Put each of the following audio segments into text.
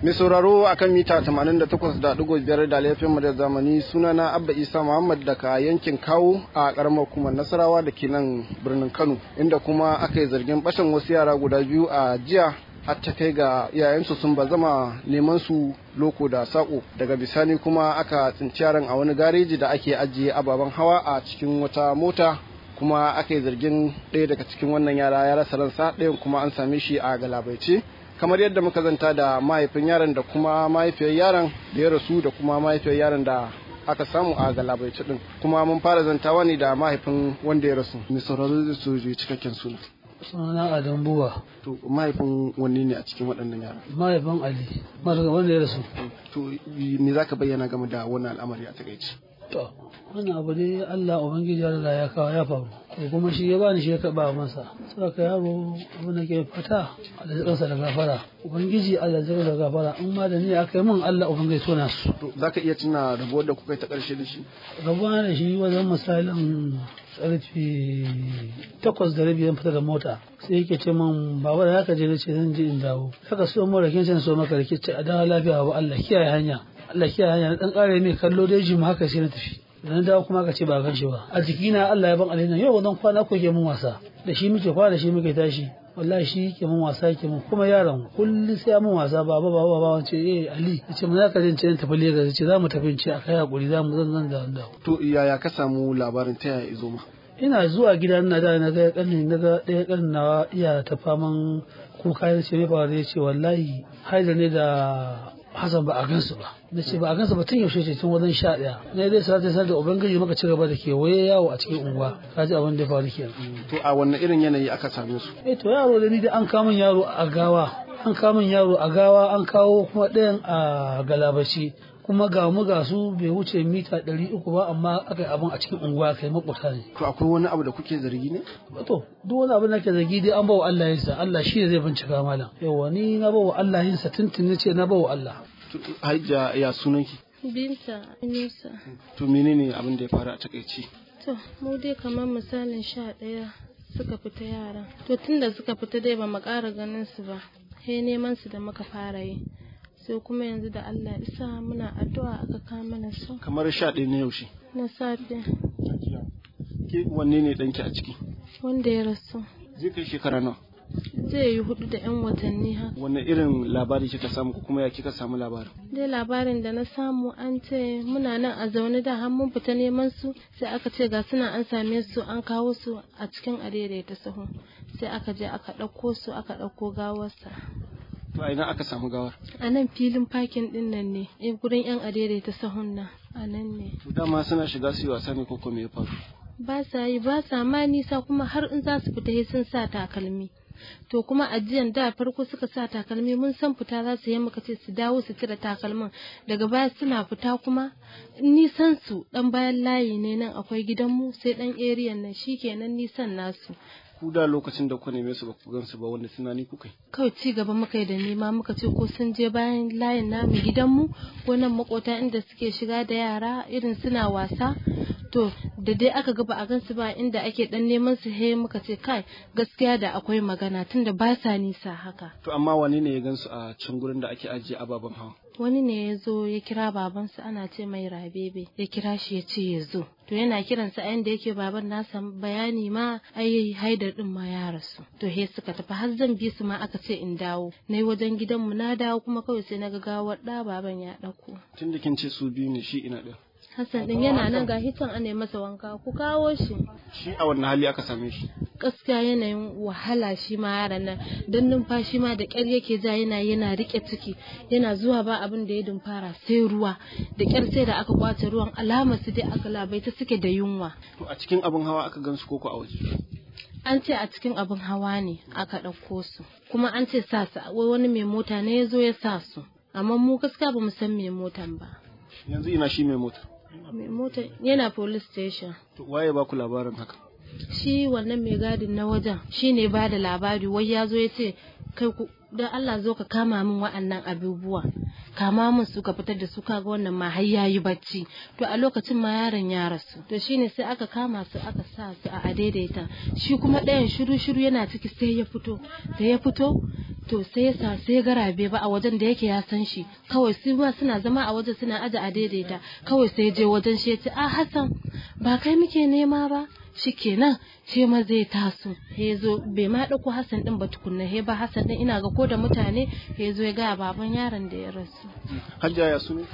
Mai sauraro akan mita 88.5 da laifin mu da zamani sunana Abba Isa Muhammad daga yankin Kawo a karamar hukumar Nasarawa da ke nan birnin Kano inda kuma aka yi zargin bashin wasu yara guda biyu a jiya har ta kai ga iyayensu sun bazama neman su loko da sako daga bisani kuma aka tsinci yaran a wani gareji da ake ajiye ababen hawa a cikin wata mota kuma aka yi zargin ɗaya daga cikin wannan yara ya rasa ransa ɗayan kuma an same shi a galabaice kamar yadda muka zanta da mahaifin yaron da kuma mahaifiyar yaron da ya rasu da kuma mahaifiyar yaron da aka samu a galabaice din kuma mun fara zantawa ne da mahaifin wanda ya rasu mai sauraro da su cikakken suna sunana Adam Buwa. To mahaifin wanne ne a cikin waɗannan yara? Mahaifin Ali, mahaifin wanda ya rasu. To me za ka bayyana game da wannan al'amari a takaici? To, wannan abu ne Allah Ubangiji ya riga ya kawo ya faru. To kuma shi ya bani shi ya karɓa masa. Saboda yaro abu na ke fata Allah ya da gafara. Ubangiji Allah ya da gafara. In ma da ni aka yi min Allah Ubangiji tona su. To za ka iya tuna rabuwar da kuka yi ta ƙarshe da shi? Rabuwa da shi wajen misalin karfe takwas da rabi zan fita da mota sai yake ce min baba da haka je nace zan je in dawo haka so mu rakin can so maka rake ce a dawo lafiya ba Allah kiyaye hanya Allah kiyaye hanya na dan kare mai kallo da jim haka sai na tafi da na dawo kuma aka ce ba gan shi ba a jikina Allah ya ban alheri yau wannan kwana ko ke mun wasa da shi muke kwana da shi muke tashi wallahi shi ke mun wasa yake mun kuma yaron kullum sai mun wasa baba baba baba wance eh Ali yace mun zaka jin ce tafi Lagos yace za mu tafi ce akai hakuri za mu zan zan da To yaya ka samu labarin ta yaya izo ma? ina zuwa gida na da na ga kanin na ga ɗaya kanin nawa iya ta faman kuka ya ce mai faru ya ce wallahi haida ne da Hassan ba a gansu ba na ce ba a gansu ba tun yaushe ce tun wajen sha ɗaya na dai sa ta sanar da ubangiji maka ci gaba da kewaye yawo a cikin unguwa ka ji abin da ya faru kenan To a wannan irin yanayi aka same su? eh to yaro da ni da an kamun yaro a gawa an kamun yaro a gawa an kawo kuma ɗayan a galabashi kuma ga mu ga su bai wuce mita ɗari uku ba amma aka yi abin a cikin unguwa kai makwata ne To akwai wani abu da kuke zargi ne? to duk wani abin da ke zargi dai an bawa Allah yinsa Allah shi ne zai bincika malam yawa ni na bawa Allah yinsa tuntun ce na bawa Allah To, Hajja ya sunanki? Binta Yunusa. To menene abin da ya faru a takaici? To, mu dai kamar misalin sha ɗaya suka fita yara. To, tun da suka fita dai ba mu ƙara ganin su ba. He neman su da muka fara yi. Sai kuma yanzu da Allah isa muna addu'a aka kawo mana su Kamar sha ɗaya na yaushe. na safe Ke wanne ne ɗanki a ciki? wanda ya rasu. Zai kai shekara nawa? Zai yi hudu da 'yan watanni haka. Wanne irin labari kika samu ko kuma ya kika samu labarin? dai labarin da na samu an ce muna nan a zaune da har mun fita neman su sai aka ce ga suna an same su an kawo su a cikin adaidaita sahu sai aka je aka ɗauko su aka ɗauko gawarsa To a ina aka samu gawar? a nan filin fakin ɗin nan ne eh, gurin yan adaidaita sahun nan a nan ne To dama suna shiga su yi wasa ne ko kuma ya faru? ba sa yi ba sa ma nisa kuma har in za su fita sai sun sa takalmi to kuma ajiyan da farko suka sa takalmi mun san fita za su yi muka ce su dawo su cire takalmin daga baya suna fita kuma nisan su dan bayan layi ne nan akwai gidanmu sai dan eriyan nan shikenan nisan nasu Ku da lokacin da ku neme su ba ku gan su ba wanda tunani kuka yi? kawai ci gaba muka yi da nema muka ce ko sun je bayan layin namu gidanmu ko nan makota inda suke shiga da yara irin suna wasa to da dai aka ga ba a gansu ba inda ake dan neman su he muka ce kai gaskiya da akwai magana tunda ba sa nisa haka To amma wani ne ya gan su a can gurin da ake ajiye ababen hawa? wani ne ya zo ya kira babansa ana ce mai rabebe ya kira shi ya ce ya zo to yana kiransa a yanda yake baban nasa bayani ma ai haidar din ma ya rasu to he suka tafi har zan bi su ma aka ce in dawo na wajen gidanmu na dawo kuma kawai sai na ga gawar ɗa baban ya ɗauko Tun da kin ce su biyu ne shi ina ɗaya. Hassan din yana nan ga hitan ana masa wanka ku kawo shi Shi a wannan hali aka same shi. gaskiya yanayin wahala shi ma yaran nan don numfashi ma da ƙyar yake ja yana yana rike ciki yana zuwa ba abin da ya dumfara sai ruwa da ƙyar sai da aka kwace ruwan alamar su dai aka labaita suke da yunwa To a cikin abin hawa aka gan su koko a waje. an ce a cikin abin hawa ne aka ɗauko su kuma an ce sa su wai wani mai mota ne ya zo ya sa su amma mu gaskiya ba mu san mai motan ba Yanzu ina shi mai mota. mai mota yana police station To waye ba ku labarin haka? shi wannan mai gadin na wajen shi ne ba da labari wai ya zo ya ce kai ku don Allah zo ka kama min wa'annan abubuwa kama min su ka fitar da su kaga wannan ma har yayi bacci to a lokacin ma yaron ya rasu to shine sai aka kama su aka sa su a adaidaita shi kuma ɗayan shiru shiru yana ciki sai ya fito da ya fito to sai yasa sai garabe ba a wajen da yake ya san shi kawai su ma suna zama a wajen suna aje a daidaita kawai sai je wajen shi ya ce a Hassan ba kai muke nema ba shikenan shi ma zai taso ya zo bai ma ɗauko Hassan din ba tukunna he ba Hassan din ina ga ko da mutane ya zo ya ga baban yaron da ya rasu hajja ya sunu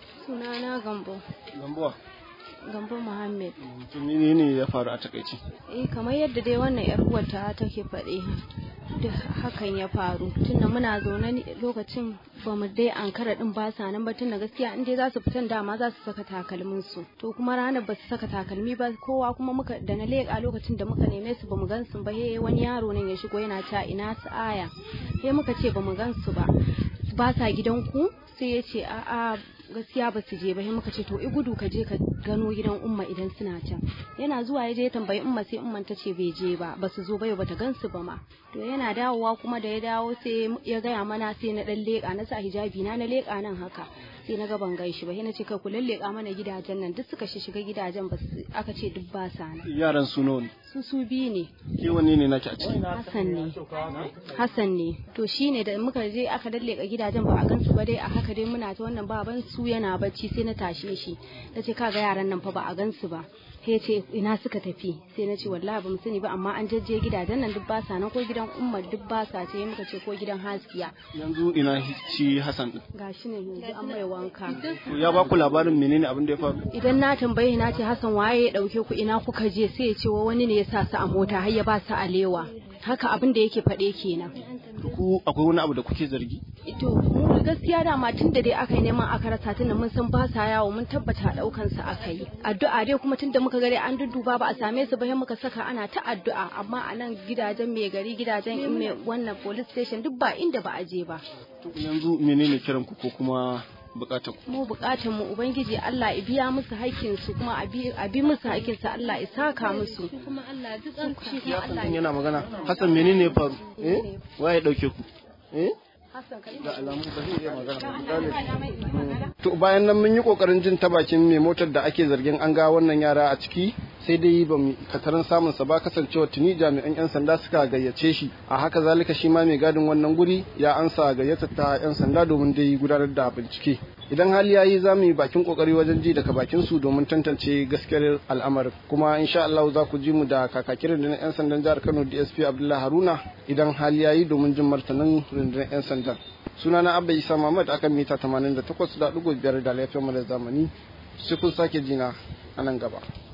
sunana gambo gambuwa gambo muhammed to ne ya faru a takaice eh kamar yadda dai wannan yar uwarta take faɗe da hakan ya faru tunda muna zaune ne lokacin ba mu dai ankara din ba sa nan ba tunda gaskiya in dai za su fitan dama za su saka takalmin su to kuma ranar ba su saka takalmi ba kowa kuma muka da na leƙa lokacin da muka neme su ba mu gan su ba he wani yaro nan ya shigo yana ta ina su aya he muka ce ba mu gan su ba ba sa gidanku sai ya ce a'a gaskiya ba su je ba sai muka ce to i gudu ka je ka gano gidan umma idan suna can yana zuwa ya je ya tambayi umma sai umman ta ce bai je ba ba su zo ba ba ta gansu ba ma to yana dawowa kuma da ya dawo sai ya gaya mana sai na dan leka na sa hijabi na na leka nan haka sai na ga ban gan shi ba sai na ce kai ku lalleka mana gidajen nan duk suka shiga gidajen ba aka ce duk ba sa nan yaran su nawa ne su su biyu ne ke wanne ne nake a ciki Hassan ne Hassan ne to shine da muka je aka dalleka gidajen ba a gansu ba dai a haka dai muna ta wannan baban su yana bacci sai na tashe shi na ce kaga yaran nan fa ba a gansu ba sai ce ina suka tafi sai na ce wallahi ba mu sani ba amma an jajje gidajen nan duk ba sa nan ko gidan umma duk ba sa ce muka ce ko gidan haskiya yanzu ina shi Hassan din gashi ne yanzu an mai wanka to ya ba ku labarin menene abin da ya faru idan na tambaye na ce Hassan waye ya dauke ku ina kuka je sai ya ce wa wani ne ya sa su a mota har ya ba su alewa haka abin da yake faɗe kenan ku akwai wani abu da kuke zargi to mu gaskiya dama tun da dai aka yi neman aka rasa tunda mun san ba sa yawo mun tabbata daukan su aka yi addu'a dai kuma tunda muka gare an dudduba ba a same su ba sai muka saka ana ta addu'a amma a nan gidajen mai gari gidajen in mai wannan police station duk ba inda ba a je ba to yanzu menene kiran ku ko kuma bukatar ku mu bukatar mu ubangiji Allah ya biya musu haƙƙin su kuma a bi musu haƙƙin su Allah ya saka musu kuma Allah ya ji kanka shi kuma Allah Hassan yana magana Hassan menene ya faru eh waye dauke ku eh Hassan ka da alamu ba zai iya magana ba to bayan nan mun yi kokarin jin ta bakin mai motar da ake zargin an ga wannan yara a ciki sai dai ba mu katarin samun sa ba kasancewa tuni jami'an yan sanda suka gayyace shi a haka zalika shi ma mai gadin wannan guri ya ansa gayyatar ta yan sanda domin dai gudanar da bincike idan hali yayi za mu yi bakin kokari wajen ji daga bakin su domin tantance gaskiyar al'amarin kuma insha Allah za ku ji mu da kakakin rundunar yan sandan jihar Kano DSP Abdullahi Haruna idan hali yayi domin jin martanin rundunar yan sandan sunana Abba Isa Muhammad akan mita 88.5 da laifin mu da zamani sai kun sake jina a nan gaba